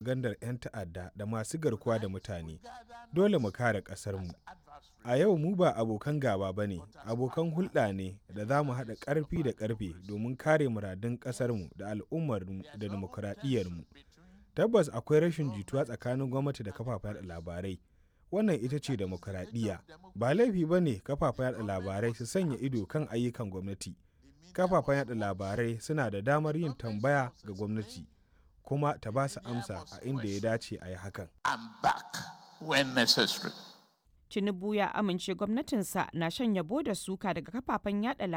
farfagandar 'yan ta'adda da masu garkuwa da mutane. Dole mu kare ƙasarmu. A yau mu ba abokan gaba ba ne, abokan hulɗa ne da za mu haɗa ƙarfi da ƙarfe domin kare muradun ƙasarmu da al'ummarmu da dimokuraɗiyyarmu. Tabbas akwai rashin jituwa tsakanin gwamnati da kafafen yaɗa labarai. Wannan ita ce dimokuraɗiyya. Ba laifi ba ne kafafen yaɗa labarai su sanya ido kan ayyukan gwamnati. Kafafen yaɗa labarai suna da damar yin tambaya ga gwamnati, kuma ta ba su amsa a inda ya dace a yi hakan. Tinubu ya amince gwamnatinsa na shan yabo da suka daga kafafen yada